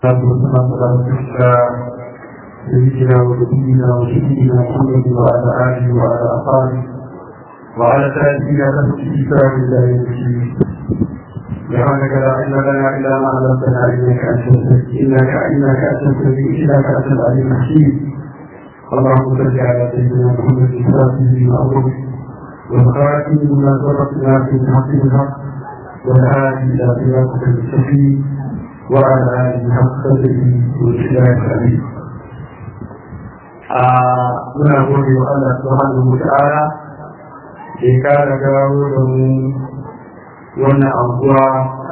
سيدنا ونبينا وسيدنا محمد وعلى اله وعلى اصحابه وعلى تأثير الإسلام لا يمشي سبحانك لا علم لنا إلا ما علمتنا إنك أنت إنك إنك أنت السميع إنك أنت العليم الحكيم اللهم صل على سيدنا محمد الفاتح بما أمرك والخاتم بما سبقنا في الحق بالحق والهادي إلى صراطك المستقيم وعلى آله حق قدره والإسلام الأمين muna gode wa Allah subhanahu wa ta'ala da ya kara gawo da mu wannan abuwa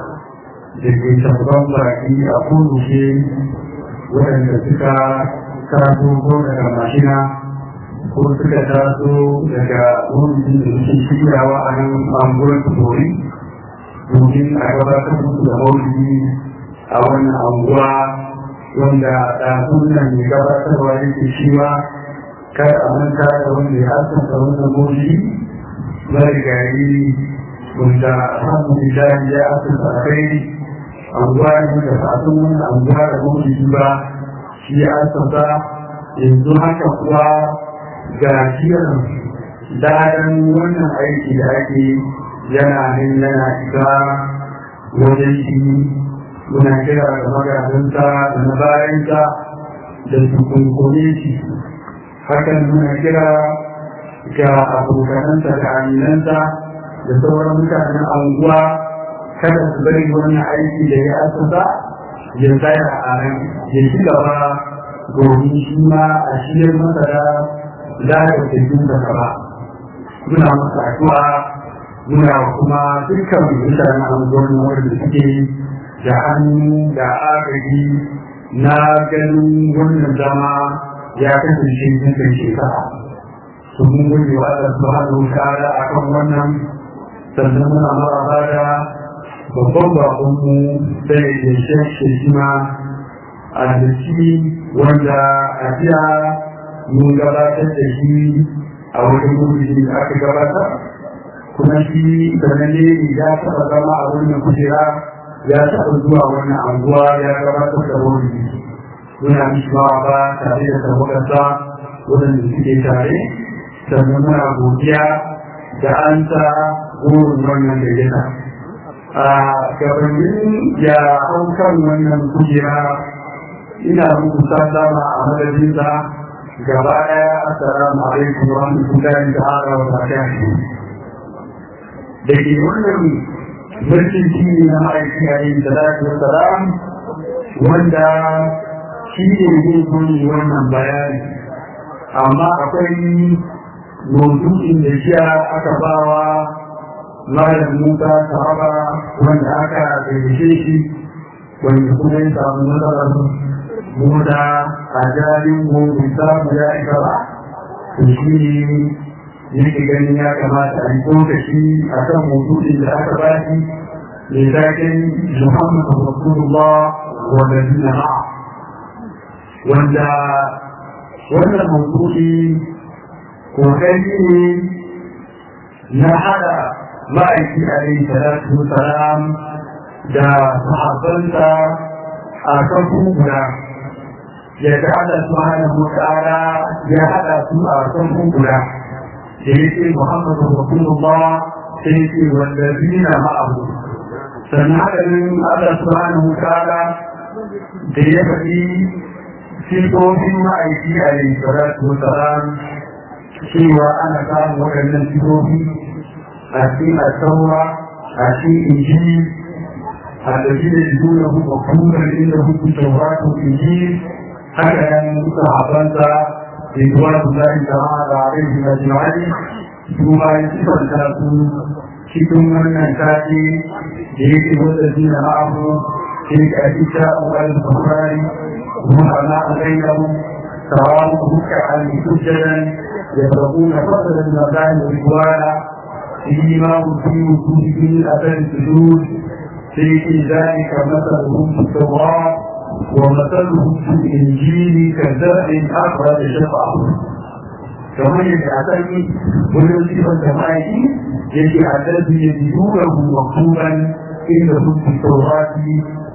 da ke tabban baki a kurushe waɗanda suka taso ko daga mashina ko suka taso daga wurin da suke shiryawa a nan anguwar tori domin a gabatar musu da maulidi a wannan anguwa wanda ɗazun nan mai gabatarwa yake cewa kar a manta da wanda ya asanta wannan maulidi marigayi wanda samun misali ya asanta a kai anguwa ne da sa'adun wannan anguwa da maulidi ba shi ya asanta yanzu haka kuwa ga shirin dadan wannan aiki da ake yana nan yana isa wajen shi muna kira da magazinta da na bayanta da su kunkune shi hakan muna kira ga abokananta da aminanta da sauran mutanen anguwa kada su bari wannan aiki da ya asasa ya tsaya a nan ya ci gaba domin shi ma a shiyar masa da lalata jin da ba muna masa addu'a muna kuma dukkan mutanen anguwan wanda suke da hannu da agaji na ganin wannan zama ya kasance cikin shekara su mun gode wa Allah subhanahu wa ta'ala akan wannan sannan muna maraba da babban bakon mu sai da shekhe shima a da shi wanda a jiya mun gabatar da shi a wajen gudu da aka gabatar kuma shi sananne ya taɓa zama a wannan kujera ya taɓa zuwa wannan anguwa ya gabatar da wani muna mishawa ba tare da tabbata waɗanda suke tare sannan muna godiya da an ta gurin wannan da yana a gabanin ya hau kan wannan kujera ina muku sallama a madadinsa gaba ɗaya assalamu alaikum wa rahmatullahi ta'ala wa barakatuh da ke wannan mulkin shi ne na ma'aiki a yin salatu wa salam wanda shi ne zai kuni wannan bayani amma akwai mawdu'in da shi aka bawa malam musa sahaba wanda aka gaice shi wanda kuma ya samu matsalar muda a jarin gobe samu ya isa ba to shi ne yake ganin ya kamata a yi lokaci a kan motocin da aka ba shi mai zaken muhammadu rasulullah wanda zina ma wanda wannan motoci kokari ne na hada ma'aiki a yi salatu salam da sahabbansa a kan guda yadda Allah subhanahu wa ta'ala ya hada su a kan guda da yake Muhammadu Rasulullah sai yake wallazina ma'ahu sannan haka nan Allah subhanahu wa ta'ala da ya faɗi sifofin ma'aiki a yi salatu wa salam cewa ana samun waɗannan sifofi a cikin asawa a cikin injili الذين يجدونه مقبولا انه في التوراه والانجيل هكذا صحابته رضوان الله تعالى عليهم اجمعين ثم يصفر تاكل cikin wannan sati da yake wadannan na ma'ahu tilka aisha wal bukhari kuma ana alayyahu sawamu ruk'an sujjadan يبغون فضلا المكان رضوانا فيما في وجودهم اثر السجود في ذلك مثلهم في التوراه ومثلهم في الانجيل كزرع اخرج شطاه kamar yadda a sani wurin sifar jama'i yake a dalbi ya biyu da maktuban inda sun fi taurati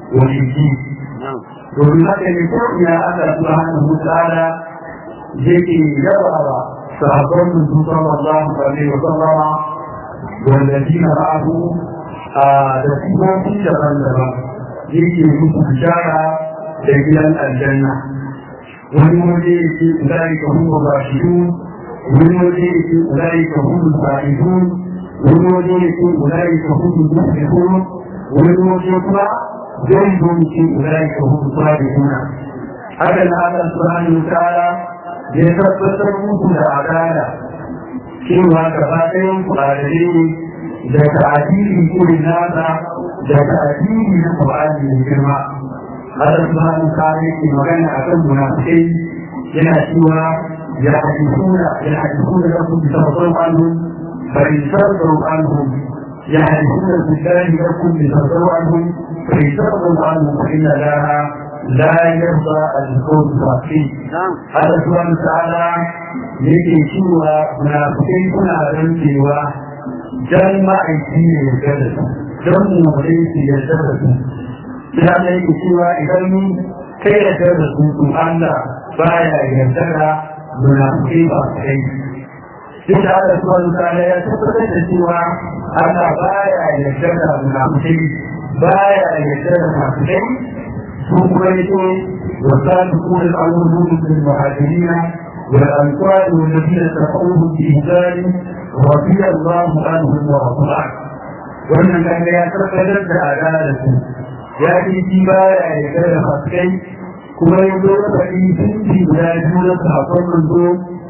wajibji domin haka ne ko ina Allah subhanahu wa ta'ala yake yabawa sahabban mutum sallallahu alaihi wa sallama والذين معه da sifofi daban-daban yake musu bishara da gidan aljanna wani waje yake ulai ka huwa bashiru wani waje yake ulai ka huwa sa'idun wani waje yake ulai ka huwa muflihun wani waje kuma zai zo yake ulai ka huwa sabihuna haka na Allah subhanahu wa ta'ala ya tabbatar muku da adala cewa gaba ɗayan kuɗaɗe da ta'adili irin nasa da ta'adili na Qur'ani mai girma Allah subhanahu ta'ala yake magana akan munafikai yana cewa ya hadithuna ya hadithuna lakum bi tawassul anhum fa in sardu anhum ya hadithuna billahi lakum bi tawassul anhum fa in sardu anhum fa inna laha لا يرضى القول الرقيق هذا سبحانه وتعالى yake cewa munafikai suna rantsewa dan ma'aiki ne ya gada su don mummune su ya gada su ya da yake cewa idan mun kai ya gada su to Allah baya yarda da munafikai ba kai duk da Allah subhanahu wa ta'ala ya tabbatar da cewa Allah baya yarda da munafikai baya yarda da munafikai su kuma yake والسابقون الأولون من المهاجرين والأنصار والذين اتبعوهم بإحسان رضي الله عنهم ورضوا عنه wannan kaga ya tabbatar da adalarsu ya ce shi ba ya yarda da faskai kuma ya zo da faɗi sunci guda biyu na sahabban manzo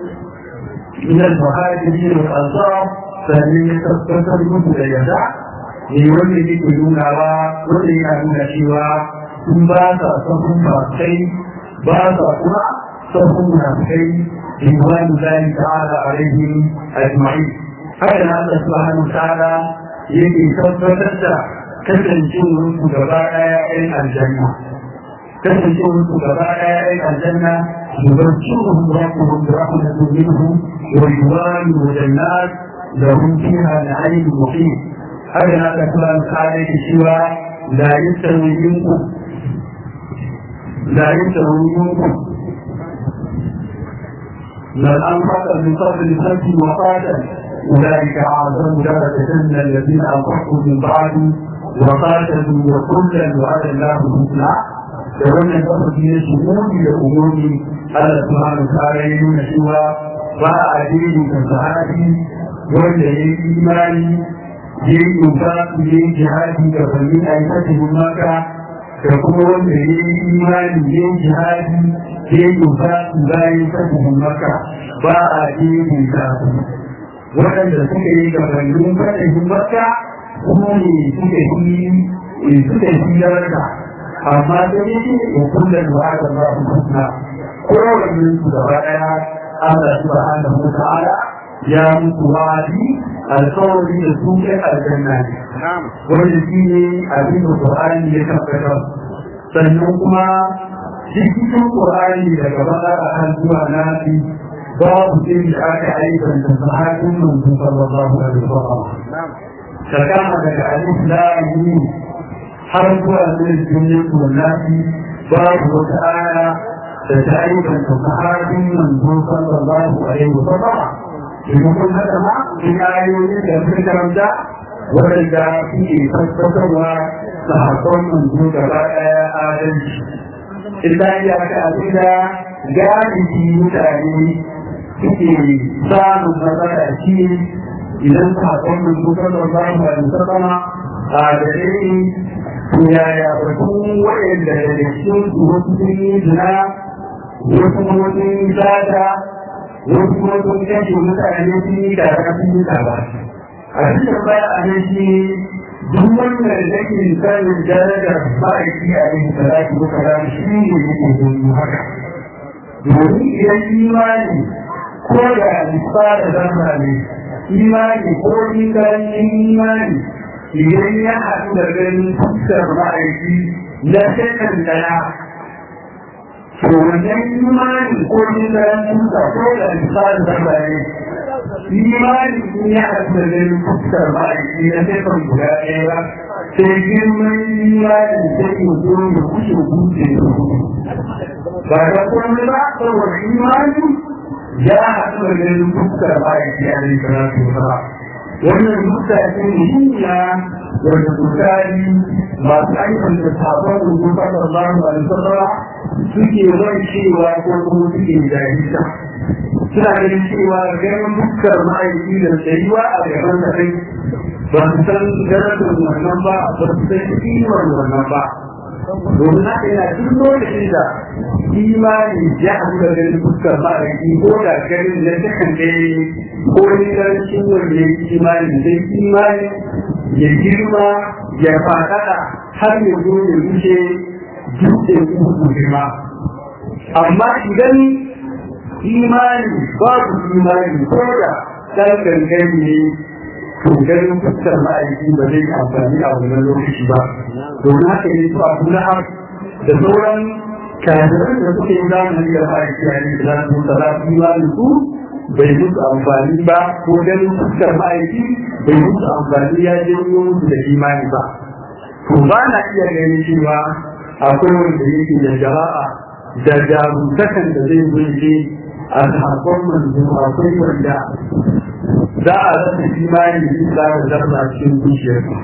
min al-muhajirin wal ansar sannan ya tabbatar musu da yarda ne wanda yake nunawa wanda yana nuna cewa sun ba sa sahun faskai ba sa kuma sahun munafikai رضوان الله تعالى عليهم اجمعين هذا الله سبحانه وتعالى yake tabbatar da kasancewar su gaba ɗaya ɗayan aljanna kasancewar su gaba ɗaya ɗayan aljanna yubarciruhum rabbuhum bi rahmatin minhu wa yuwani wa jannat lahum fiha na'im muqim haka na da kuma kare da cewa la yastawi minkum la yastawi minkum من أنفق من قبل الفتح وقاتل أولئك أعظم درجة من الذين أنفقوا من بعد وقاتلوا وكلا وعد الله الحسنى فهم الأمر في شمول الأمور الله سبحانه وتعالى يقول سوى فأدين كالصحابي wanda ya yi imani ya yi yuka ya yi jihadi da bani a yi fasihin maka da kuma wanda ya yi imani ya yi jihadi ya yi yuka bayan fasihin maka ba a yi kafin waɗanda suka yi gabanin fasihin maka kuma ne suka yi suka yi yarda amma da ya ce ya kulla da wa'ada ba su kusna kowanne su gaba ɗaya Allah subhanahu wa ta'ala ya mutu wa'adi alkawari da su kai aljanna ne wanda shi ne abin da Qur'ani ya tabbatar sannan kuma cikin Qur'ani daga bakara har zuwa nafi babu sai da aka aikata sahabin manzo sallallahu alaihi wasallam kama daga alif lam mim har zuwa sai duniyar nafi babu wata aya da ta aikata sahabin manzo sallallahu alaihi wasallam idan kun haka ma in ayoyi da sun karanta waɗanda suke tabbatarwa sahabban manzo gaba ɗaya adalci idan ya ka abin da galibi mutane suke samun matsala shi idan sahabban manzo sallallahu alaihi wasallam a gare ni to yaya batun waɗanda da cikin su wasu sun yi zina wasu kuma sun yi zata wasu kuma sun kashe mutane sun yi da sun yi da ba a cikin baya a nan shi duk wanda da ke sanin darajar ma'aiki a yin salati ko kaza shi ne yake domin haka domin idan imani ko da nisa da zama ne imani ko ingancin imani idan ya haɗu da ganin fuskar ma'aiki na shekan daya to wannan imani ko ingancin sa ko da nisa da zama ne imani in ya haɗu da ganin fuskar ma'aiki na shekan guda ɗaya ba sai girman imani sai ya zo ya kushe kushe ba da kuma ba saboda imani ya haɗu da ganin fuskar ma'aiki a rai karatu ba wannan mutane hanya wanda misali masu aikin da sabon rubu fasar ba su alisarra suke ran cewa ko kuma suke jahilta suna ganin cewa ganin fuskar ma'aiki da tsayuwa a gaban da kai ba su san darajar wannan ba ba su san kimar wannan ba domin haka yana duk lokacin da imani ya haɗu da ganin fuskar ma'aiki ko da ganin na takan ɗaya ko ni karancin wanda ya yi imani zai imani ya girma ya faɗaɗa har ya zo ya wuce dutsen uku girma amma idan imani babu imani ko da ɗan gangan ne to ganin fuskar ma'aiki ba zai amfani a wannan lokaci ba domin haka ne su abu na da sauran kayayyar da suke yi zamani da ma'aiki a yi da su tsara imani su bai musu amfani ba ko ganin fuskar ma'aiki bai musu amfani ya janyo musu da imani ba to ba na iya ganin cewa akwai wanda yake da jama'a da jarumtakan da zai zo a sahabban manzo akwai wanda za a rasa imani da za da zarra cikin zuciyarsa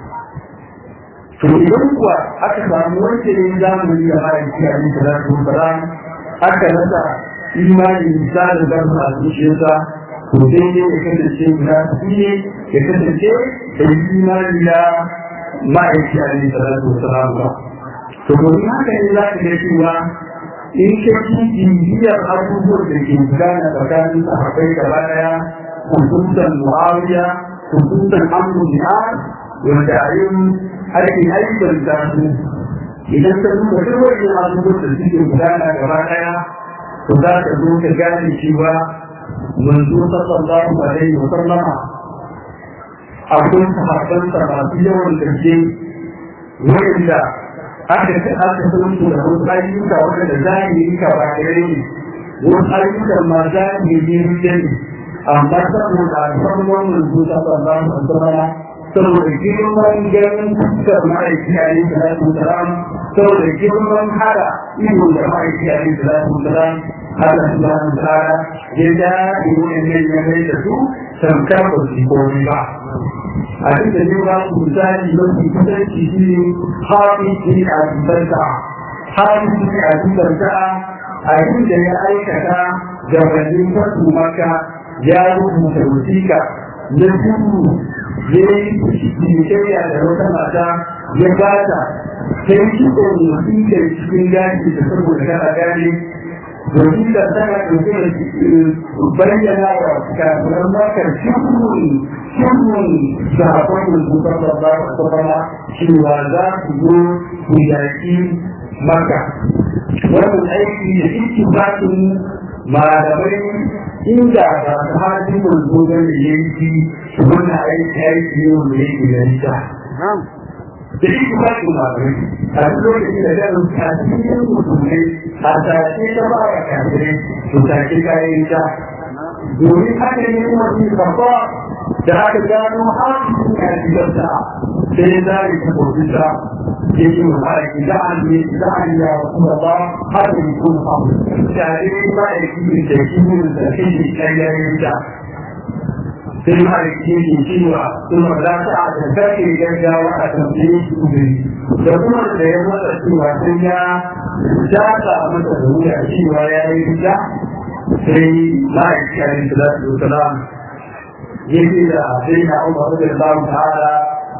to idan kuwa aka samu wanda ya yi zamani da ma'aiki a yi salatu wasalam aka rasa imani da da zarra a zuciyarsa to dai ne ya kasance guda su ne ya kasance da imani da ma'aiki a yi salatu wasalam ba to domin haka ne za ka ga cewa in ka ci bibiyar abubuwan da ke gudana tsakanin sahabbai gaba daya hukuntan muawiya hukuntan amru jihar wanda a yin ake aikar da su idan ka duba duk wani abubuwan da suke gudana gaba daya to za ka zo ka gane cewa manzo sallallahu alaihi wa sallama akwai sahabbansa masu yawan gaske wanda aka ce aka san su da wasu ayyuka wanda zahiri ka ba gare ne wasu ayyukan ma zahiri ne amma saboda alfarmar manzo sallallahu alaihi wasallam saboda girman ganin fuskar ma'aiki a yi salatu salam saboda girman hada ido da ma'aiki a yi salatu salam Allah subhanahu wa ta'ala ya daɗi wa'annan ya mai da su tamkar ba su komai ba a duk da ne ba ku misali mafi kusanci shi ne hafizi a dubarta hafizi a dubarta a da ya aikata gabanin fasu maka ya rubuta wasiƙa na duhu ya yi cinikayya da wata mata ya bata ta yi cikin wasiƙar cikin gashi da saboda kana gane wasiƙar tana ɗauke da bayyana wa kafiran makar cikin cikin sahabban rubutar da ba su fara cewa za su zo ku yaƙi maka wannan aiki da cikin bakin malamai inda ba su hajji manzo da yanki wannan aiki aiki ne wanda yake da nisa da shi ba su malamai a lokacin da da a cikin musulmai a tashe ta ba wa kafirai su tashe kayan ta domin haka ne wani babba da aka gano haƙiƙin a cikinta sai za a yi tabbata ya yi wa ma'aiki da an ne da an ya kuma ba har da yi kuma abu tare ma'aiki da shi ne da shi ne ƙayyayin ta sai ma'aiki ne cewa kuma za ta a da kake gaggawa a tambaye shi uzuri da kuma da ya masa cewa sai ya jata masa da wuya cewa ya yi rija sai ma'aiki a yin salatu wasalam yake da sai na umar da Allah ta'ala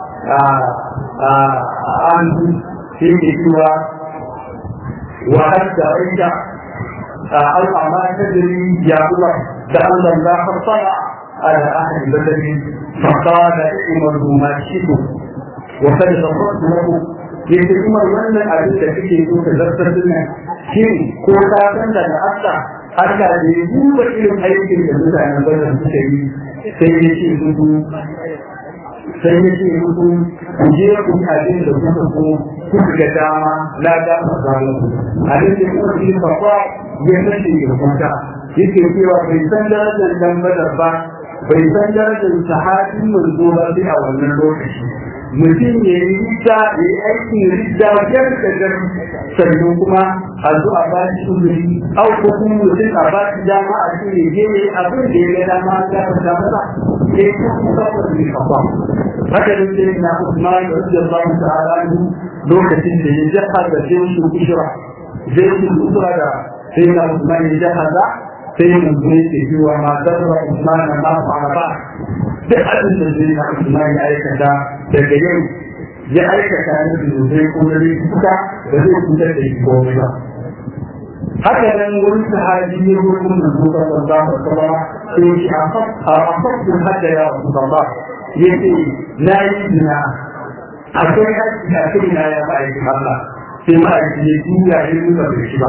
an shi ke cewa wa hadda aida أو ما تدري يا الله لعل الله اطلع على أهل البلد فقال عمر ما شئت وقد غفرت له yake kuma wannan abin da kake so ka zartar dinna shin ko ka san da Allah Allah da ya duba irin aikin da mutanen bazan suka yi sai ya ce musu sai ya ce musu ku je ku abin da kuka so kuka ga dama na da masalan abin da kuka yi fa ya nace ya kwanta yake cewa bai san darajar dan badar ba bai san darajar sahabin manzo ba sai a wannan lokaci mutum ya yi rita ya yi aikin rita wajen da gari sannan kuma a zo a ba shi uzuri au ko kuma mutum a ba shi dama a ce ya je abin da ya ga dama ya fata masa ya yi kuma saboda bai kafa haka nan sai na Usman radiyallahu ta'ala lokacin da ya jaha da jinsu usra jinsu usra da sai na Usman ya jaha da sai mun zo yake cewa ma zarra Usman ma fara ba duk abin da zai na Usman ya aikata daga yau ya aikata ne da zai kuma ne kuka da zai kuka da shi komai ba haka nan wani sahabi ne wurin da zuwa sallallahu alaihi wasallam sai shi a fasu hadda ya Rasulullah yace na yi zina akwai haƙƙi a kai na ya ba aikin Allah sai ma a ya juya ya nuna bai shi ba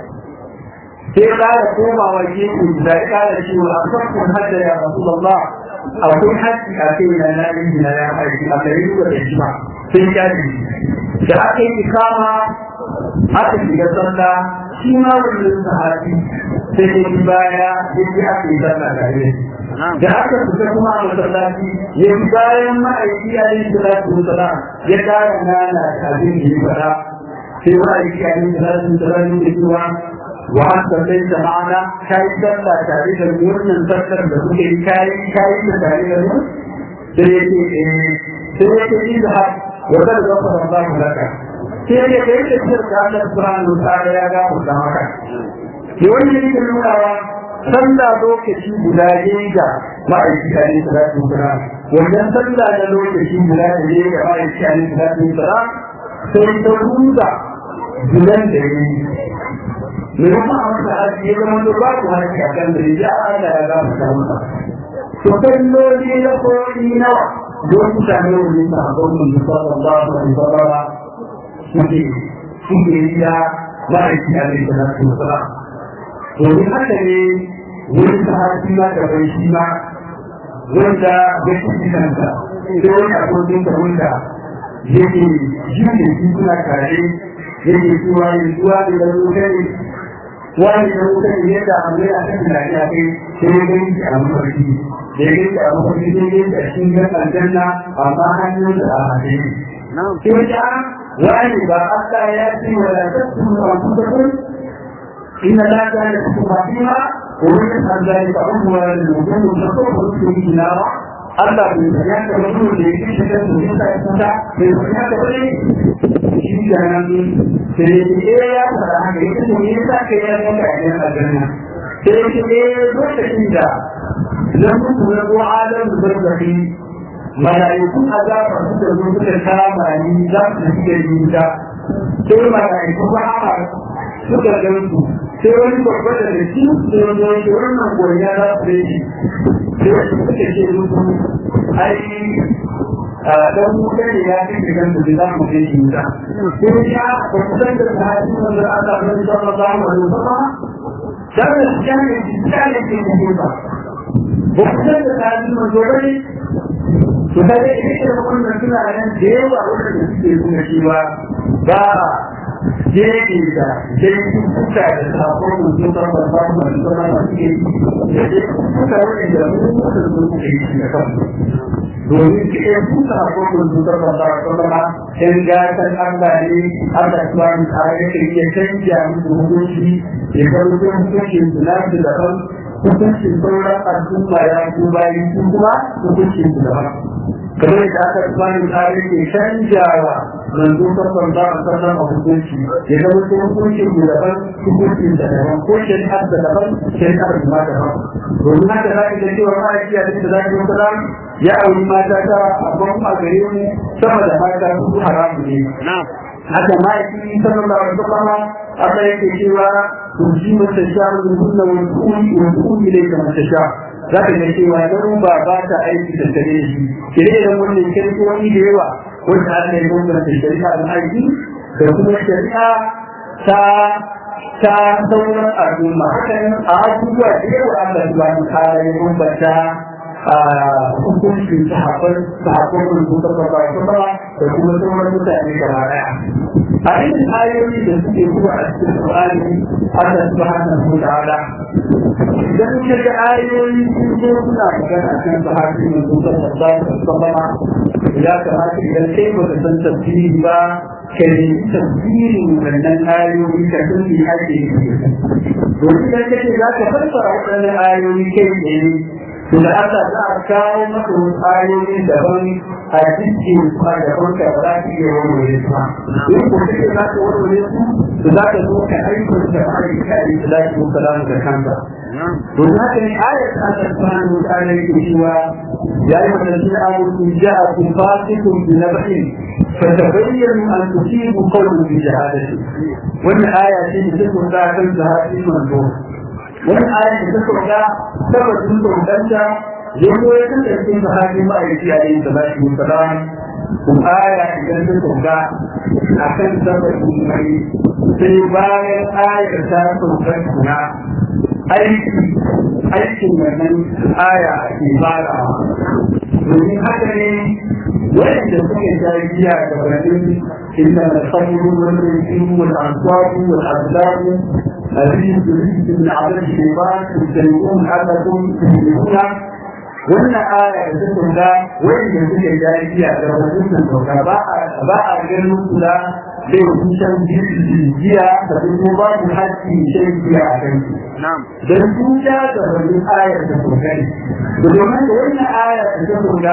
sai ƙara komawa gefe da ya ƙara cewa a fasu hadda ya Rasulullah akwai haƙƙi a kai na na yi zina ya ba aikin Allah ya nuna bai shi ba sai ya ji da aka yi ikama aka shiga sallah shi ma wannan sahabi sai ya yi baya ya ji aka yi sallah tare da aka fita kuma a masallaci ya yi bayan ma'aiki a yin salatu wasalam ya kara nana da abin da ya faɗa sai ma'aiki a yin salatu wasalam ya cewa wa haka sai da ma'ana ka yi sallah tare da wannan sallar da kuke yi kayi kayi da tare da mu sai ya ce eh sai ya ce ni da wa kada ga fara ba mu laka sai ya kai da shirka Allah subhanahu wa ta'ala ya ga mu da haka ne wani ne ke nunawa sallah lokaci guda ne ga ma'aiki a ne salatu wasalam wannan sallah na lokaci guda ne ga ma'aiki a ne salatu wasalam sai ta ruda gidan da ya yi mai kuma a wata haji ya zama da babu haji a kan da ya Allah ya gama ta masa to kalloli na koyi nawa don mutane wani sahabban mun sallallahu alaihi wasallam suke suke yi ya ma'aiki a ne salatu wasalam domin haka ne wani sahabi ma da bai shi ma wanda ya ci kanta sai wani abokin da wanda yake jini shi suna tare yake cewa yanzu wani da wuta ne wani da wuta ne yadda amma ya kan da ya kai sai ya gani a mafarki da ya gani a mafarki sai ya gani a cikin gan aljanna amma hannun da a haɗe sai ya wani ba Allah ya ce wala tasmu anfusakum إن لا كان لكم رحيما ومن عن ذلك أموال الوجود نصر في نارا Allah bai sanya ka mutum da yake shigar da yasa ya sanda bai sanya ka bane shi da nan sai ya ce ya fara haka yake to me yasa kai ya ga ka yana aljanna sai ya ce eh lokacin da lam mutu na ko adam da barzahi malaikun azaba su da zo suka kama ni za su shiga jinta sai malaiku ba suka gansu sai wani babba da da shi sai wani wani wannan gonya za su yi sai wasu suka ce musu ai a dan wuta ne ya fi shigan da za mu kai shi wuta sai ya ba ku san da sahabi wanda aka bari sallallahu alaihi wasallam dan da shi ne shi ne ke ne ba ba ku san da sahabi wanda bane to da dai ita da wannan suna nan da yawa wanda suke nuna cewa ba jeji da jeji suka da sabon mutum da ba ba ba da ba ba ke da suka wani da mutum da suke yi da kan domin ke suka sabon mutum da ba ba da ba in ga kan Allah ne Allah subhanahu wa ta'ala yake iya canja musu hukunci ya ga mutum hukuncin su na su da kan hukuncin sauran al'umma ya ku bayan su kuma hukuncin su da kan kamar da aka subhanahu wa ta'ala yake canjawa manzo sallallahu alaihi wasallam a hukunci ya ga wasu hukunci da daban hukuncin da daban ko shari'ar da daban shari'ar da ma daban domin haka za ka ga cewa ma'aiki a cikin zaki wasalam ya auri mata ta abin a gare mu sama da mata su haramu ne haka ma'aiki sallallahu alaihi wasallam Allah yake cewa turji mata sha min kunna wa tu'mi wa tu'mi ilayka mata sha za ka ga cewa dan ba ba ta aiki da tare shi kire da wannan kirkiyoyi da yawa wanda aka yi bambanta shari'a da aiki da kuma shari'a ta ta sauran al'umma hakan a abubuwa da yawa Allah subhanahu wa ta'ala ya bambanta a hukuncin sahabban sahabban rubuta ba ba da kuma sauran mutane gaba daya a irin ayoyi da suke zuwa a cikin Qur'ani Allah subhanahu wa ta'ala idan ka ga ayoyi sun zo suna magana kan sahabban rubuta ba ba ya kamata idan kai ba ka san tafsiri ba ka nemi tafsirin wannan ayoyi ka san me ake yi domin idan ka ce za ka fassara waɗannan ayoyi kai ne to da Allah za a kawo maka wasu ayoyi daban a cikin su a daban ka ba za ka iya warware su ba in ko kake za ka warware su to za ka zo ka aikata da ayyuka a salatu wa salam da kanka to haka ne ayat Allah subhanahu wa ta'ala yake cewa ya yi wa ladina amanu ja'akum fasiqun bi naba'in فتبينوا أن تصيبوا قوما بجهالة ومن آية تذكر ذاك الجهاد المنظور ومن آية تذكر ذاك سبب تذكر ذاك يوم يتذكر ذاك ما يجي عليه الصلاة والسلام kuma aya idan ta sauka a kan sabon mai sai bayan ayar ta sauka kuna aiki aikin wannan aya ke farawa domin haka ne wanda suke jariya da wani inda da sabuwar wani rikin wani ansabu wani azlamu الذين تريد من عبد الشيطان تجتنبون حدكم تجتنبونها wannan aya da suka ga wanda suke jariya da wannan doka ba a ba a ganin su da bai kusan jiya da kuma ba su haƙƙi shan jiya a kan su dan sun ja da wannan aya da suka ne domin da wannan aya da suka ga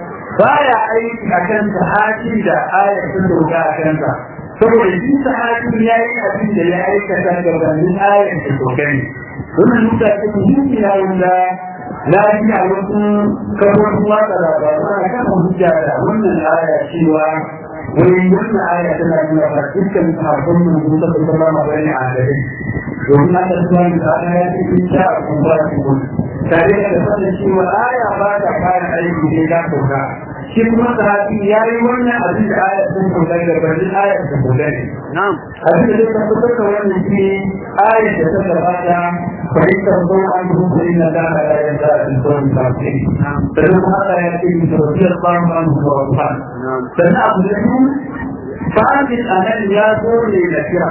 baya aiki a kan sahabi da aya da suka a kan sa saboda shi sahabi ya yi abin da ya aikata gabanin aya da suka ne wannan mutane ne ya wanda na ji a wasu kafofin watsa labaru ana kan hujja da wannan aya cewa wani wannan aya tana nuna ba dukkan sahabban mun sun taɓa zama magana a gare domin aka zuwa da ana ya ce in sha a kuma su kun tare da sanin cewa aya ba ta fara aiki ne ta sauka shi kuma sahabi ya yi wannan abin da aya sun sauka da barin aya ta sauka ne abin da zai tabbatar da wannan shi aya da ta gabata فإن ترضوا عنهم فإن الله لا يزال القوم الكافرين فلما هذا يأتي من رضي الله عنه ورضوان فنأخذهم فأنت الأمل يا دور للكرة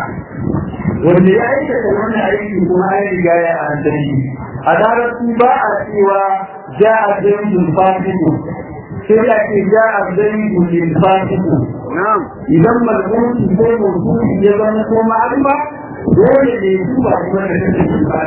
واللي يعيش تكون أيدي كما يجايا عن دليل أدارة باع سوى جاء زيد الفاسق sai ake ja a zai gudun fasiku idan malmuti ko mutum ya zama ko ma'alma dole ne su ba kuma da kake yin ba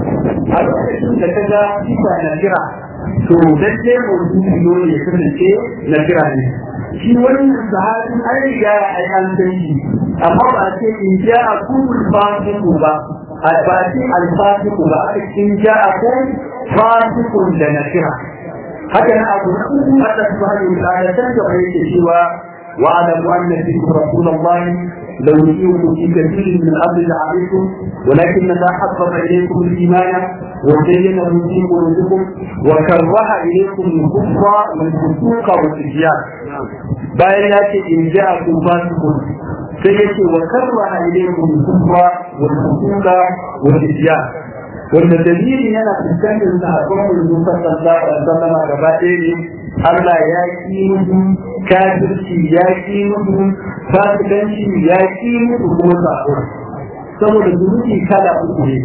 a lokacin da ka ga sifa na kira to lalle mutum dole ya kasance na kira ne shi wannan sahabin an riga ai an san shi amma ba ce in ja a kubul fasiku ba a ba ce alfasiku ba a in ja a kun fasikun da na kira haka na abu na uku Allah subhanahu wa ta'ala san da yake cewa wa'lamu anna fikum rasulullahi لو يطيعكم في كثير من الامر لعليكم ولكن الله حبب اليكم الايمان وزينه في قلوبكم وكره اليكم الكفر والفسوق والعصيان bayan ya ce in ja a kun fasikun sai ya ce wa karra ilaikum kufra wal fusuqa wal isyan wanda dalili yana fuskantar sahabban manzon sallallahu alaihi wasallam gaba ɗaya ne Allah ya ki musu kafirci ya ki musu fasikanci ya ki musu kuma sabo saboda zunubi kala uku ne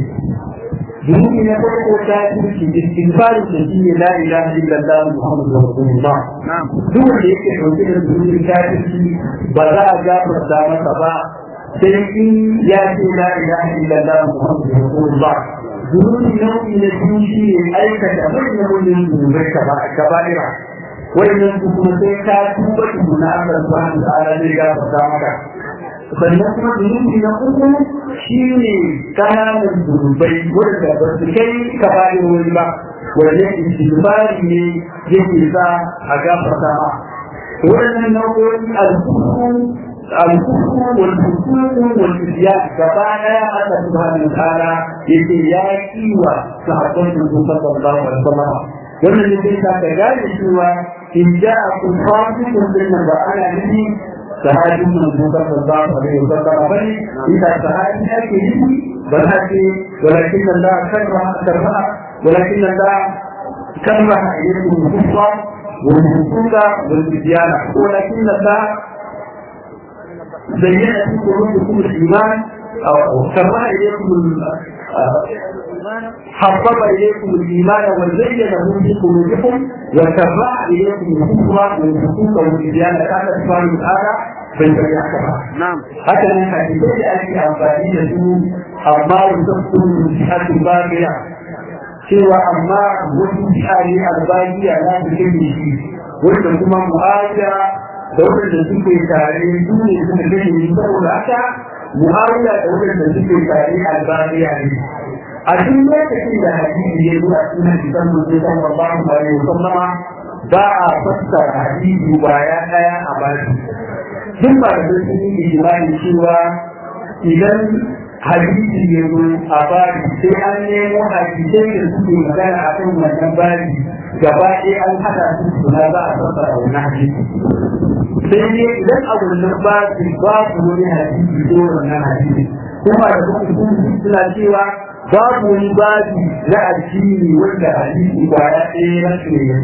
zunubi na farko kafirci istighfar da shi ne la ilaha illallah muhammadu rasulullah duk wanda yake dauke da zunubin kafirci ba za a gafarta masa ba sai in ya ce la ilaha illallah muhammadu rasulullah zunubi nau'i na biyu shi ne aikata manyan manyan zunubai kaba'ira wannan su kuma sai ka tuba tukuna Allah subhanahu wa ta'ala zai gafarta maka sannan kuma zunubi na uku shi ne kananan zunubai wanda ba su kai kaba'irori ba wannan istighfari ne yake sa a gafarta ma waɗannan nau'o'i al-kufru al-kufru wal fusuq wal isyan gaba daya Allah subhanahu wa ta'ala yake ya kiwa sahabban sallallahu alaihi wasallam wannan ne sai ka gane cewa in ja'akum fasiqun bin ba ana nufi sahabin manzo sallallahu alaihi wasallam bane ita sahabi ake nufi ba ta ce walakin Allah karra karra walakin Allah karra ilaykum kufra wal fusuqa wal isyan walakin Allah زين في قلوبكم الايمان كره إليكم حبب إليكم الإيمان وزينه في قلوبكم وكره إليكم الكفر والفسوق والعصيان كان سبحانه وتعالى بالبيان نعم haka nan hadisai da ake amfani da su amma wasu sun bagiya cewa amma wasu shari albagiya na su kai shi wanda kuma mu'awiya da wanda suke tare su ne suka kai shi saboda haka mu'awiya da wanda suke tare albagiya ne a duk lokacin da hadisi ya zuwa cikin kitan mutum sallallahu alaihi wasallama ba a fassara hadisi baya daya a baki duk ba da sun yi ijimani cewa idan hadisi ya zo a bari sai an nemo hadisai da suke magana a kan wannan bari gaba ɗaya an haɗa su suna za a fassara wannan hadisi sai dai idan a wannan bari babu wani hadisi ko wannan hadisi kuma da kuma suna cewa babu wani babi na addini wanda hadisi ba ya ɗaya na shi ne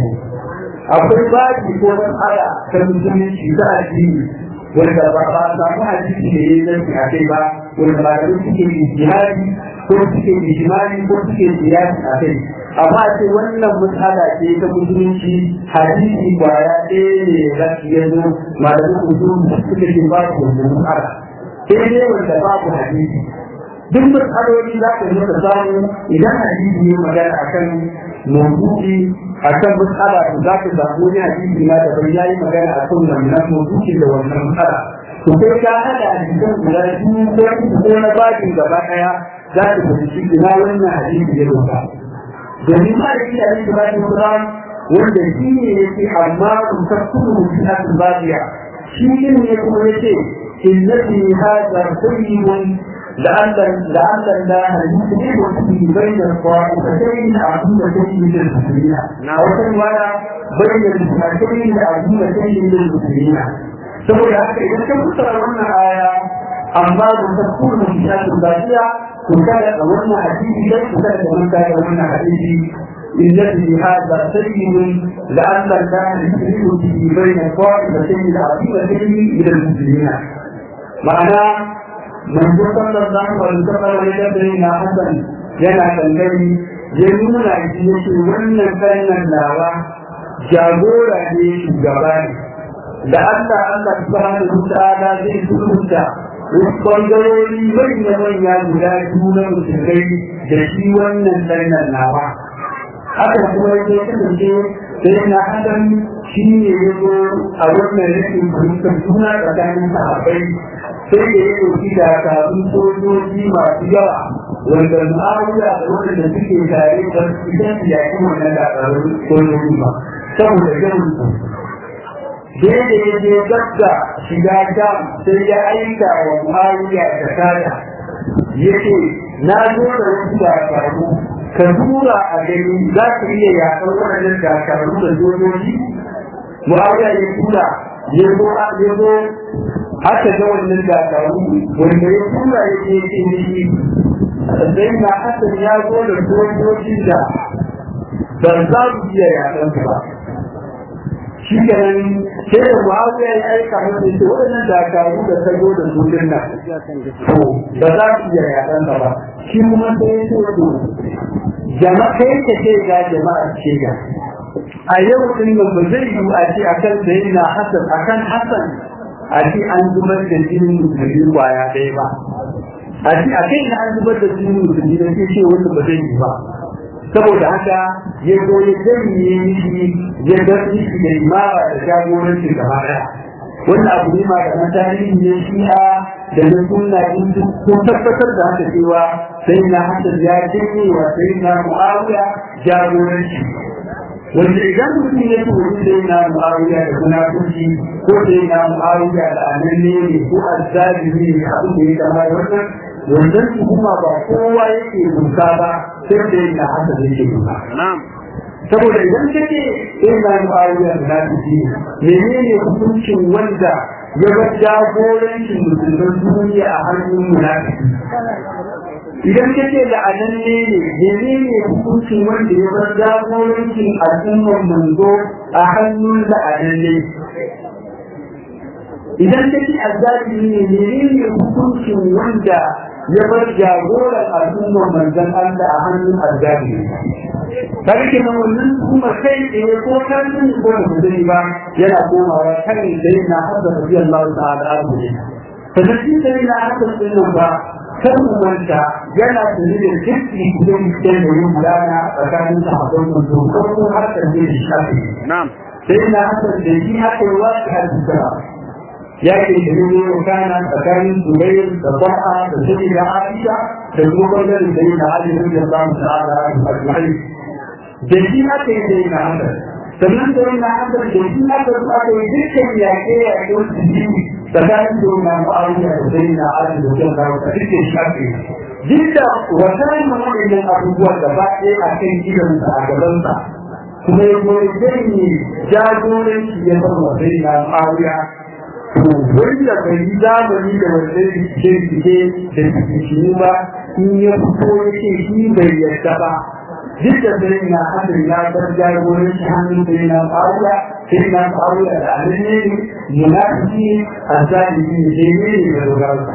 akwai babi ko matsala ta musulunci ta addini wanda ba ba samu hadisi da ya zarfi a kai ba wanda ba da suke ijtihadi ko suke ijmani ko suke siyasi a kai amma ce wannan matsala ce ta musulunci hadisi kwaya ɗaya ne za su yi zo malamin musulunci suke ce ba su wannan matsala sai dai wanda babu hadisi duk matsaloli za ka yi samu idan hadisi ne magana akan mawdu'i akan matsala to za ka samu wani hadisi na daban ya yi magana a kan wannan mawdu'i da wannan matsala to sai ka hada hadisan guda biyu ko uku ko na babin gaba daya za ka fahimci ina wannan hadisi ya doka domin ma da kiyar da babin Quran wanda shi ne yake amma kun tafsiru fi al-babiya shi ne kuma yace innati hadha sayyidun لعل لعل الله يسلم بين الطائفتين عظيمتين من المسلمين او ولا بين الفئتين عظيمتين من المسلمين saboda haka idan ka fassara wannan aya amma da ta kuma misalin lafiya to kada a wannan hadisi dai ku kada mun da wannan hadisi الذي هذا سيد لأن الله يسلم به بين الطائفتين العظيمتين من المسلمين معناه manzo sallallahu alaihi wasallam ya da na hasan yana kallari ya nuna shi yake wannan kannan lawa jagora ne shugaba ne da Allah Allah subhanahu wa ta'ala zai sulhunta wasu bangarori manya manya guda biyu na musulmai da shi wannan kannan lawa haka kuma ya kasance sai na hasan shi ne ya zo a wannan rikin fahimtar juna tsakanin sahabbai sai da ya ɗauki dakarun sojoji masu yawa wanda ma'aruya da wanda suke tare da idan su yaƙi wannan dakarun sojoji ba saboda ganin su sai da ya je gabda shiga jam sai ya aika wa ma'aruya da kada ya ce na zo da wasu dakaru ka tura a gani za ka iya yaƙar waɗannan dakaru da sojoji mu'awiya ya tura ya zo ya zo haka ga wannan dakaru wanda ya tura ya ce ce ne sai na hasan ya zo da sojojin da ba za su iya yaƙan su ba shi kenan sai da mu'awiya ya aika masa ce waɗannan dakaru da ta zo da sojin nan to ba za su iya yaƙan ba shi kuma sai ya ce to jama'a kai ka ce ga jama'a ce ga a yau din nan ba zai yi a ce akan sayyidina Hassan akan Hassan a ce an zubar da jinin musulmi kwaya ɗaya ba a ce a kai an zubar da jinin musulmi da ke ce wanda ba zai yi ba saboda haka ya zo ya janye mishi ya ga mishi da imara da jagoranci gaba ɗaya wannan abu ne ma da tarihi ne shi'a da na sunna in sun tabbatar da haka cewa sai na Hassan ya janye wa sai na Muawiya jagoranci wanda idan mutum ya ce wani sai na mu'awiya da munafurci ko sai na mu'awiya da ananne ne ko azzalimi ne abin da ya kama da wannan wannan tuhuma ba kowa yake duka ba sai da yana haka da yake duka saboda idan ka ce sai na mu'awiya da munafurci menene hukuncin wanda ya bar jagorancin musulman duniya a hannun munafiki idan ka ce da anan ne ne ne ne hukuncin wanda ya bar jagorancin al'ummar manzo a hannun da anan ne idan ka ce azzalimi ne ne ne hukuncin wanda ya bar jagoran al'ummar manzon Allah a hannun azzali kaga kenan wannan kuma kai tsaye ko kan ko da kudin ba yana komawa kan dai na hadda radiyallahu ta'ala anhu sannan shi dai na hadda din ba kan manta yana da ne kirki da yake da yin gudana tsakanin sahabban manzo ko har da ne shafi na'am sai na hadda da shi haka yi wasu hadisa yake da ne kana tsakanin Zubair da Ba'a da Sabi da Aisha da kuma bangaren da yana Ali radiyallahu ta'ala anhu ajma'in da shi aka yi da yana haka sannan da yana haka da shi aka zo aka yi dukkan yaƙe yaƙe wasu biyu tsakanin da yana ma'aruya da sai na ala da wajen da wata duk shi aka yi duk da wata yin waɗannan abubuwan da ba ɗaya a kan gidansa a gabansa kuma ya goyi zai yi jagoranci ya san wa sai na ma'aruya to wanda bai yi zamani da wanda rikice-rikice da rikici ba in ya fito ya ce shi bai yarda ba duk da sai na hadin ya bar jagorin shi hannun sai na faruwa sai na faruwa da alinne ne munafiki a zalimi ne sai ne ne da dogarsa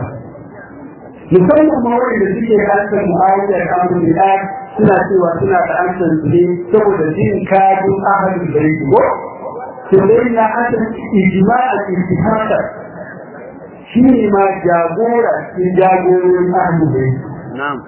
musamman ma wanda suke da hankali mu'awiya da amur da suna cewa suna da hankali su ne saboda jin kajin ahalin da yake ko to dai na hasan ijma'a istihada shi ne ma jagora cikin jagororin ahalin da yake na'am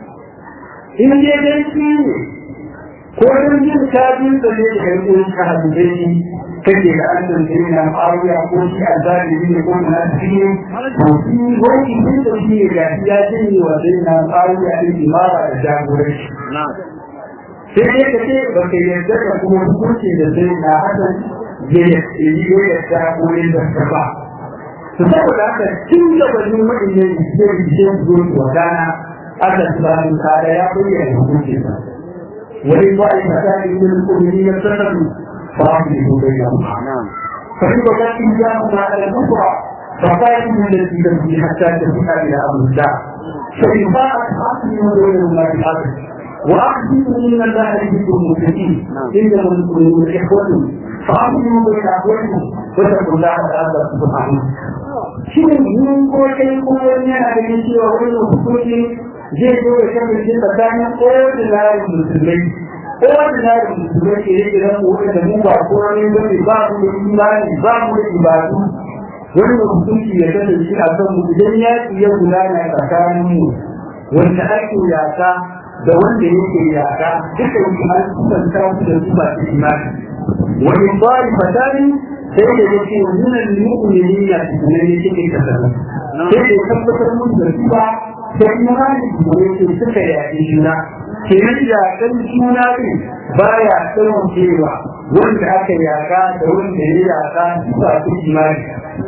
in dai dai shi ne ko don jin kafin da ne da kai kun ka hadisi kake da an san sai na faruwa ko shi azali ne ko na cikin to shi wani din da shi ga ya jini wa sai na faruwa din imara da jagoranci na'am sai dai ka ce ba ka yarda da kuma hukunci da sai na hasan ya yi ya ta wurin da ka ba to saboda haka tun da wani wa'in ne ke da zuwa dana aka tsara kare ya bayyana hukuncin sa وإن طائفتان من المؤمنين اتخذوا فأصلحوا بينهما نعم فإن بغت إياهما على الأخرى فقاتلوا التي تبغي حتى تفيء إلى أمر الله فإن باءت فأصلحوا بينهما بالعدل وأقسموا إن الله يحب المتقين إنما المؤمنون إخوة فأصلحوا بين أخوتكم واتقوا الله لعلكم ترحمون shin mun ko kai ko wani yana ganin cewa wannan hukunci zai zo ya kasance tsakanin ordinary musulmai ordinary musulmai ke yake nan wanda da mu ba ko wani bane ba mu da imani ba mu da ibadu wani hukunci ya kasance a kan mu idan ya iya gudana tsakanin mu wanda ake yaka da wanda yake yaka duka yi an kusanta su da su ba su imani wani bari fatani sai da yake nuna mu'minina ne yake kasance sai da tabbatar mun da su ba sai imani da yake suka yaƙi juna ke nan yaƙan juna ne ba ya tsawon cewa wanda aka yaƙa da wanda ya yaƙa su ba su imani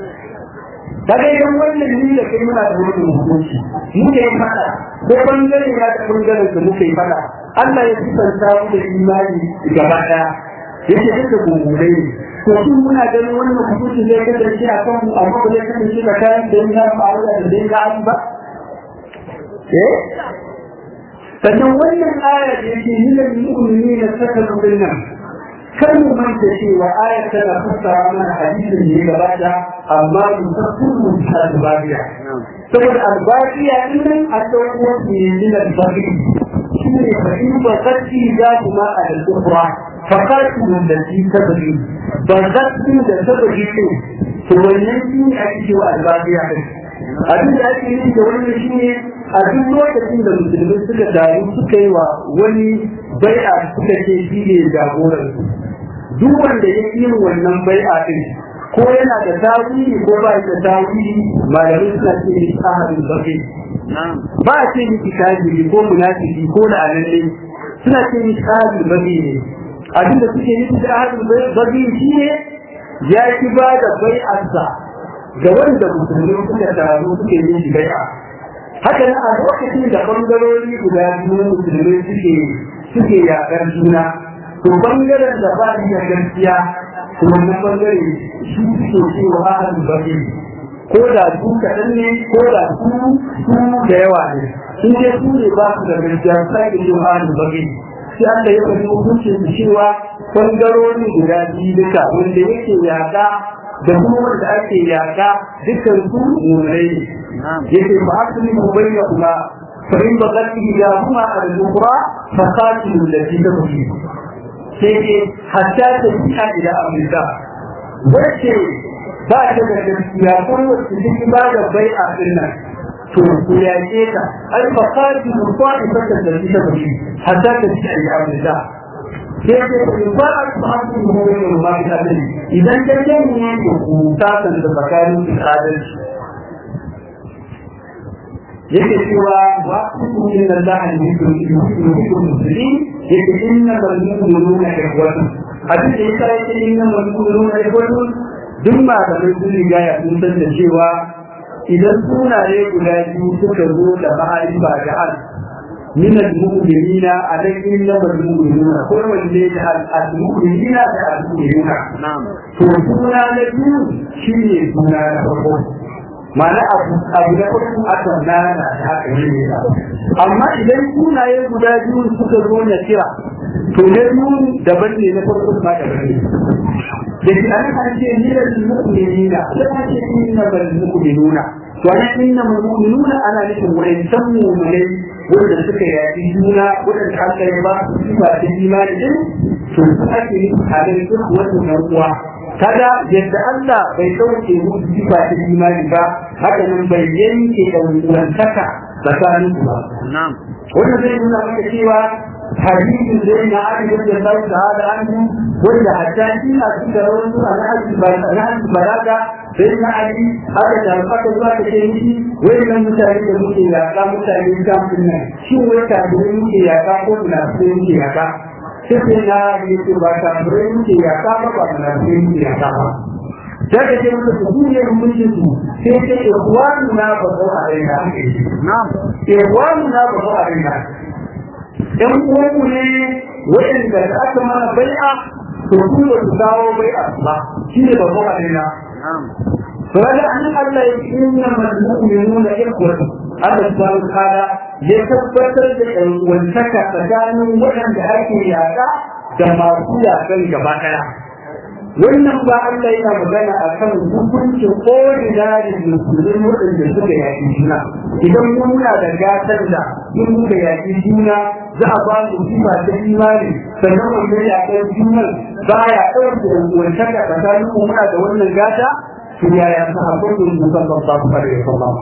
kaga idan wannan ni da kai muna da wani hukunci muke yi fada ko bangare na da bangaren da muke yi fada Allah ya sifanta mu da imani gaba daya yake duka gumurai ne to shin muna ganin wannan hukunci zai kasance a kan mu amma ba zai kasance da kayan da ya faru da da ya ba eh sannan wannan aya da yake minal mu'minina sakalu dinnan kar mu manta cewa ayar tana fassara mana hadisin da ya gabata amma mu tafsir mu ta albabiya saboda albabiya din nan a dauko ne min albabi shine fa in ba katti za kuma a al-ukhra fa qatu allati tabghi ba katti da tabghi ce to wannan shi ne ake cewa albabiya din abin da ake yi da wannan shi ne a duk lokacin da musulmi suka taru suka yi wa wani bai'a suka ce shi ne jagoransu duk wanda ya yi wannan bai'a din ko yana da tawili ko ba da tawili malamai suna ce ni ahadin bakai ba a ce miki kafiri ko munafiki ko la'analle suna ce ni ahadin bakai ne abinda suke nufi da ahadin bakai shi ne ya ki ba da bai'arsa ga wanda musulmi suka taru suke yin shi bai'a haka nan a lokacin da bangarori guda biyu musulmi suke suke yaƙar juna to bangaren da ba ni da gaskiya to wannan bangare shi suke cewa ahal bari ko da su kaɗan ne ko da su su da yawa ne sun je su ne ba su da gaskiya sai da yin ahal bari sai Allah ya faɗi hukuncin su cewa bangarori guda biyu duka wanda yake yaƙa da kuma wanda ake yaƙa dukkan su mummunai ne yake ba a tuni mu bayyana kuma فإن بغت إحداهما على الأخرى فقاتلوا التي تبغي sai hatta ta fiya ila amurka wacce ba ta da gaskiya ko wacce take ba da bai a nan to ku yaƙe ta ai fa qati mu qati fa ta da ta bi hatta ta fiya ila amurka sai ce ku ba a tsaki mu ne ma ta da idan ta ce ne ku ta san da tsakanin adalci yake cewa wa ku inna allaha yuhibbu al-muslimin yake inna al-mu'minuna ikhwatun hadisi da yasa yake inna al-mu'minuna ikhwatun duk ma da mai sun riga ya sun san da cewa idan sunaye guda biyu suka zo da ma'arifa da al min al-mu'minina alai inna al-mu'minuna ko wanne da al-mu'minina da al-mu'minuna na'am to suna na biyu shine suna na farko ma'ana abu abu da kuma aka nana da haka ne amma idan sunaye guda biyu suka zo na kira to na biyu daban ne na farko ma daban ne da shi an kan ce ni da mu'minina da kan ce inna bal mu'minuna to ana inna bal mu'minuna ana nufin wa'ancan mu'minai wanda suka yaƙi juna wanda aka yi ba su ba da imani din to su ake yi a da duk wannan uwa kada yadda Allah bai dauke musu sifa ta imani ba haka nan bai yanke da wantaka tsakanin su ba na'am wannan zai nuna maka cewa hadisin zai na aka da Allah ta'ala an wanda hatta shi a cikin rawar suna na hadisi ba na hadisi balaga sai na ali aka da aka zuwa ta ce miki wannan mutane da muke yaka mutane kamfin nan shi wai kafirai muke yaka ko munafikai muke yaka sai na yi ce ba ta bure muke ya ka ba ba na sai muke ya ka ba da ka ce muka su duniyar mulkin su sai ce ikhwanu na ba ko a raina na'am ikhwanu na ba ko a raina ɗan uwanmu ne waɗanda da aka mana bai'a to su ba su kawo bai'a ba shi ne ba ko a raina na'am فهذا أن الله إنما المؤمنون إخوة Allah subhanahu wa ta'ala ya tabbatar da wantaka tsakanin waɗanda ake yaƙa da masu yaƙan gaba ɗaya. Wannan ba Allah yana magana a kan hukuncin ordinary musulmin waɗanda suka yaƙi juna. Idan mun muna da gatar da in muka yaƙi juna za a ba mu sifa ta imani sannan wanda yaƙar junan ba ya ɗauke wantaka tsakanin mu muna da wannan gata to yaya sahabban da sallallahu alaihi wasallam.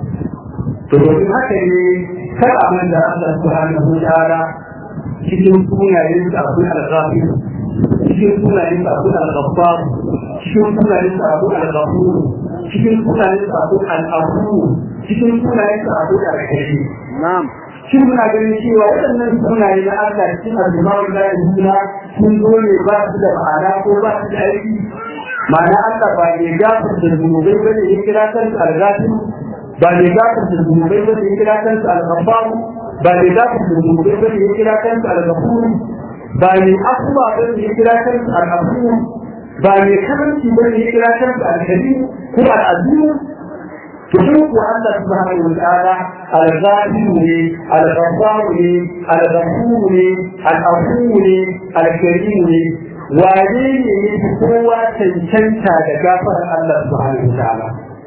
to domin haka ne kar a manta Allah subhanahu wa ta'ala cikin sunayen sa akwai al-ghafir cikin sunayen sa akwai al-ghaffar cikin sunayen sa akwai al-ghafur cikin sunayen sa akwai al-afu cikin sunayen sa akwai al-karim na'am shin muna ganin cewa waɗannan sunaye na Allah cikin al-jama'a da juna sun zo ne ba su da ma'ana ko ba su da aiki ma'ana Allah ba ne gafar da zunubai bane ya kira kansa al-ghafir ba ne gafar da zunubai ba ya kira kansa al-ghaffar ba ne gafar da zunubai ba ya kira kansa al-ghafur ba ne afuwa ba ya kira kansa al-ghafur ba ne karanci ba ya kira kansa al-karim ko al-azim to duk wa Allah subhanahu wa ta'ala al-ghafir ne al-ghaffar ne al-ghafur ne al-afuw ne al-karim ne wane ne ya fi kowa cancanta da gafarar Allah subhanahu wa ta'ala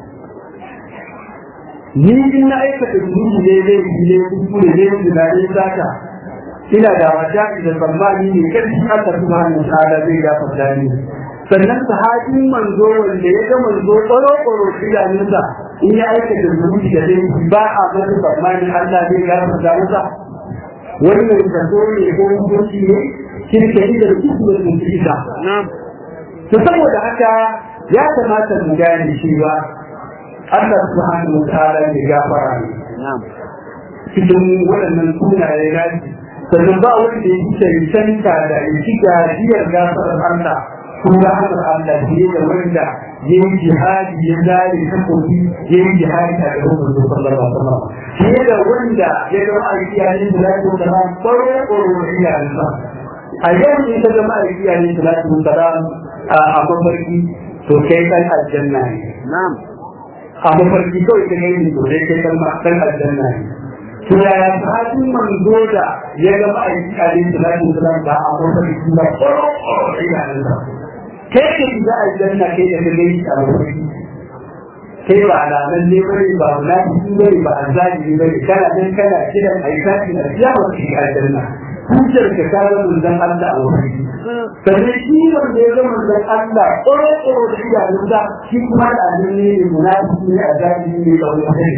ni in na aikata zunubi ne zai yi ne kuskure ne tunanin sata ina da wata da tsammani ne karfi Allah subhanahu wa ta'ala zai gafarta ni sannan sahabin manzo wanda ya ga manzo tsoro tsoro idanunsa in ya aikata zunubi da zai ba a masa tsammani Allah zai gafarta masa wannan zato ne ko hukunci ne kirkiri da kuskure da kuskure na'am to saboda haka ya kamata mu gane cewa Allah subhanahu wa ta'ala ne gafara ne na'am cikin waɗannan sunaye na shi sannan ba wanda ya ci cancanta da ya ci gajiyar gafarar Allah ko rahamar Allah fiye da wanda ya yi jihadi ya zare takobi ya yi jihadi a gaban manzo sallallahu alaihi wasallam fiye da wanda ya ga ma'aiki a yin salatu wa salam baro baro iyayensa a yau ne ta ga ma'aiki a yin salatu wa salam a mafarki to kai kan aljanna ne na'am a mafarki kawai ta gani to dai kai kalma dan aljanna ne to yaya sahabin manzo da ya ga ma'aiki alaihi salatu wasalam ba a mafarki ba ko ina nan da kai ke shiga aljanna kai da kai a mafarki kai ba alaman ne bane ba munafiki bane ba azzalimi bane kana dan kana kiran aikati da ya ba shi aljanna hujjar ka ta zama manzon Allah a wuri sannan shi wanda ya zama manzon Allah ƙoro da idanun da shi kuma da annabi ne munafiki ne azzalimi ne ba wani kai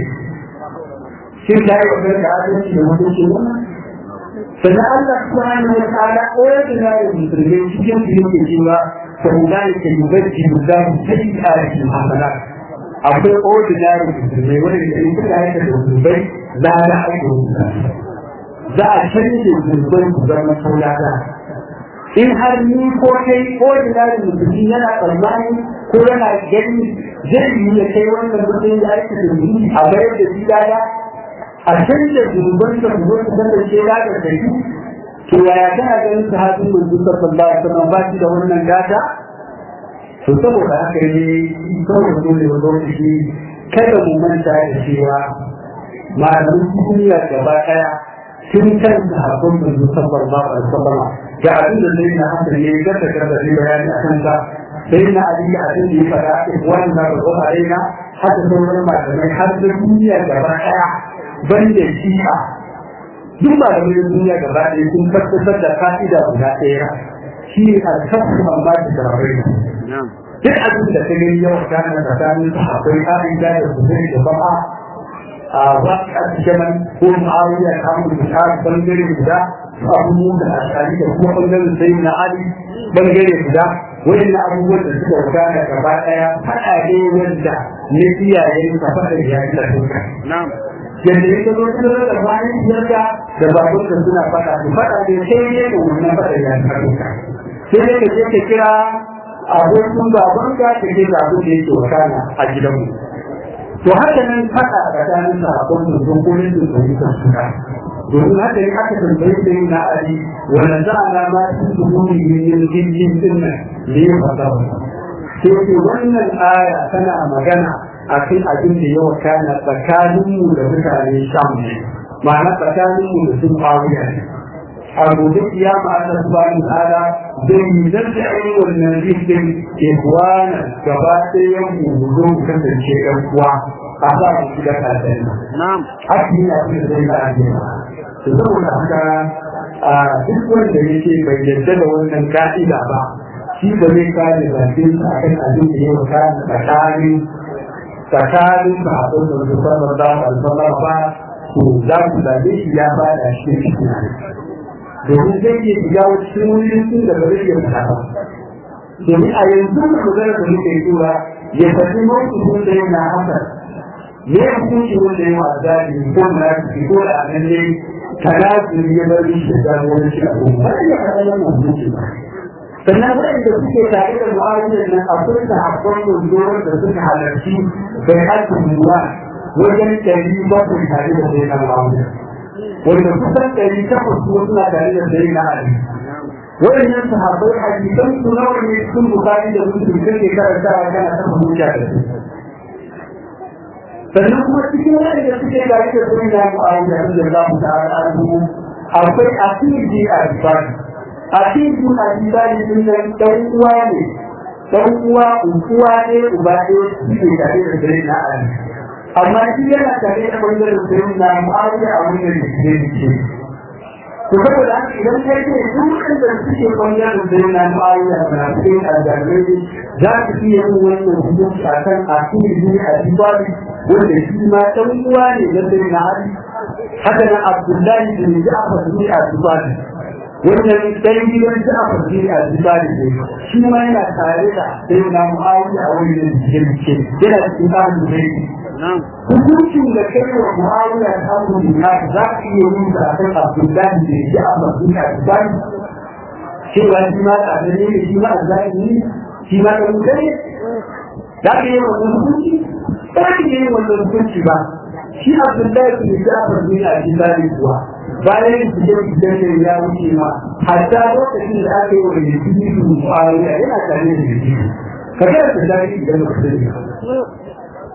shi ta yi wannan da adalci da mutunci wannan sannan Allah subhanahu wa ta'ala ordinary musulmi cikin su yake cewa fa ulaika yubaddilu Allahu sayyi'atihim hasanat akwai ordinary musulmai wanda da in suka haika da musulmai za a aika za a canje musulmai su zama saurata in har ni ko kai ordinary musulmi yana tsammani ko yana gani zai yi ya kai wannan mutum ya aika da musulmi a bayar da shi daya a canja zunuban da su zo su kasance da da kai to yaya kana ganin sahabin manzo sallallahu alaihi wasallam ba shi da wannan gata to saboda haka ne kawai dole wa lokaci kada mu manta da cewa malamin duniya gaba daya sun kan sahabban manzo sallallahu alaihi wasallam ga abin da zai na hankali ne ga da kada zai bayani a kanka sai na ali a cikin da ya faɗa wannan da ko arena haka sauran malamai har da duniya gaba daya banda shi'a duk malamai duniya gaba daya sun tabbatar da fa'ida guda ɗaya shi ne alkafu amma da jarabai duk abin da ta gani yau kana tsakanin akwai ka'ida da kuzuri da ba'a a wasu a jaman ko ma'awiya ta mu da ta bangare guda abubuwan da ashari da kuma bangaren sai na ali bangare guda wayannan abubuwan da suka gudana gaba daya fada ne wanda ne iyayen ka fada ya yi da duka yadda ya zo sun da bayan yadda da babur da suna fada su fada ne sai ne da wannan fada ya yi da duka sai ne ka je ka kira abokin baban ka ka je ga abin da yake wakana a gidanmu to haka nan faɗa tsakanin sahabban da dokokin da su yi suna domin haka ne aka tambayi da yin na'ari wanda za a nama su su nuni yin jirgin din nan ne ya faɗa sai ce wannan aya tana magana a kan abin da ya wakana tsakaninmu da mutane sham ne ma'ana tsakaninmu da sun faruya ne a gobe kiyama Allah subhanahu ta'ala zai yi zarta'i wannan zikin ikwana gaba ɗayan mu zo mu kasance ɗan uwa a sa mu shiga kasai na'am haka yana fi da zai da ajiyar to saboda haka a duk wanda yake bai yarda da wannan ka'ida ba shi ba zai kare bakin sa akan abin da ya wakana tsakanin tsakanin ba a ɗaukar da sallallahu alaihi wasallam ba to za ku zabe shi ya bada shi shi domin zai iya shiga cikin wurin da ba zai iya fita ba domin a yanzu da magana da muke tura ya tafi mawukacin da yana haka ne hukunci wanda ya wa zaɓi ko munafiki ko da anan ne tanazuri ya bar shi da wani shi abu ba ya faɗa wannan hukunci ba sannan waɗanda suke tare da mu'awiyyar nan akwai sahabban manzoron da suka halarci bai haƙƙin ruwa wajen ɗari bakwai tare da sai na mu'awiyyar wanda kusan ɗari takwas kuma suna tare da sai na ali waɗannan sahabbai hadisan su nawa ne sun bukari da mutum kake karantawa kana ta hujja da su sannan kuma cikin waɗanda suke tare da sai na mu'awiyyar da za mu ta'ala akwai asiri a rifani a cikin hadisani din nan dan uwa ne dan uwa uwa ne uba ne suke tare da dare na ali amma shi yana tare da bangaren dare na mu'awiya a wannan da ke ce to saboda haka idan kai ce duk da suke bangaren dare na mu'awiya na cikin aljamai za su iya yin wannan hukunci a kan asiri a dibali wanda shi ma dan uwa ne na dare na ali haka nan abdullahi bin ja'far ne a dibali wannan ɗan gidan ta a farji a zibari ne shi ma yana tare da sai na mu'awiya a wani da jirgin yana cikin tsarin da zai hukuncin da kai wa mu'awiya ta abu na za ka iya yin da akan abdullahi da ya a farji a zibari cewa shi ma tare ne shi ma a zahiri shi ma ɗan gare za ka yi wannan hukunci ba ka yi wannan hukunci ba shi abdullahi da ya a farji a zibari kuwa bayan fiye da ya wuce ma hatta lokacin da aka yi wa yaki su mu'awiya yana tare da yaki ka ga da dadi idan ba sani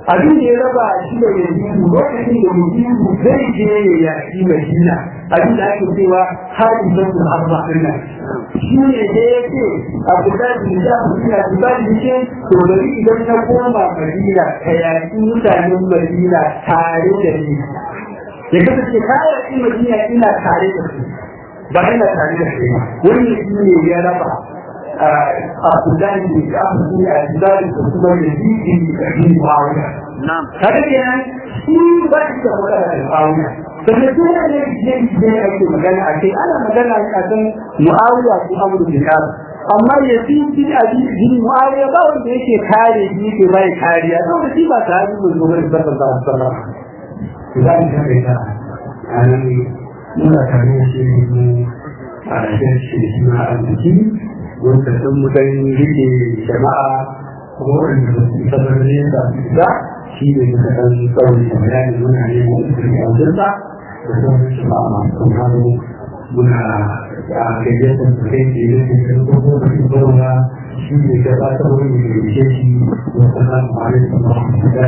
abin da ya raba shi da yanzu lokacin da mutum zai je ya yaki madina abin da ake cewa hadi zan arba dinnan shi ne da ya ce abu da ya da madina su ba da ce to bari idan na koma madina ka yaki mutanen madina tare da ni ya kasance ka yaki madina ina tare da su ba ina tare da su wani shi ne ya raba Abdullahi bin Abdullahi a Abdullahi da kuma da zikin da bin Muawiya. Kada kenan shi ba shi da magana da Muawiya. Sannan duk wanda ne ne ake magana a kai ana magana a kan Muawiya ko Amr bin As. Amma ya fi shi a bin Muawiya ba wanda yake kare shi yake bai kariya saboda shi ba sahabi mun zo bane sallallahu alaihi wasallam. Idan ka kai ta anan muna tare da shi mu a cikin shi na arziki wanda sun mutan rike jama'a kuma wanda ba su tabar ne da su ba shi ne muka san tsawon da bayani muna ne mu da wajen sa da sauran jama'a masu hannu muna a gayyatar su kai da yake da kuma da su zauna shi ne gabatar wani da yake shi wasu nan ma'alai da masu